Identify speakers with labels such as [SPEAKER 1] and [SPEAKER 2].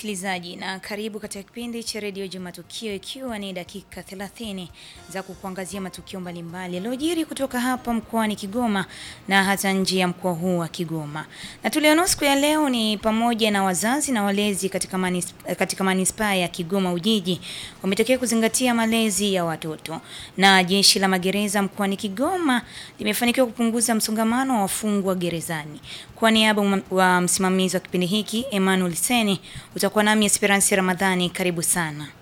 [SPEAKER 1] msikilizaji, na karibu katika kipindi cha redio Juma Matukio, ikiwa ni dakika 30 za kukuangazia matukio mbalimbali yaliyojiri kutoka hapa mkoani Kigoma na hata nje ya mkoa huu wa Kigoma. Na tulionao siku ya leo ni pamoja na wazazi na walezi katika manis, katika manispaa ya Kigoma Ujiji wametokea kuzingatia malezi ya watoto, na jeshi la magereza mkoani Kigoma limefanikiwa kupunguza msongamano wa wafungwa gerezani. Kwa niaba wa msimamizi wa kipindi hiki Emmanuel Seni, utakuwa nami Esperance Ramadhani. Karibu sana.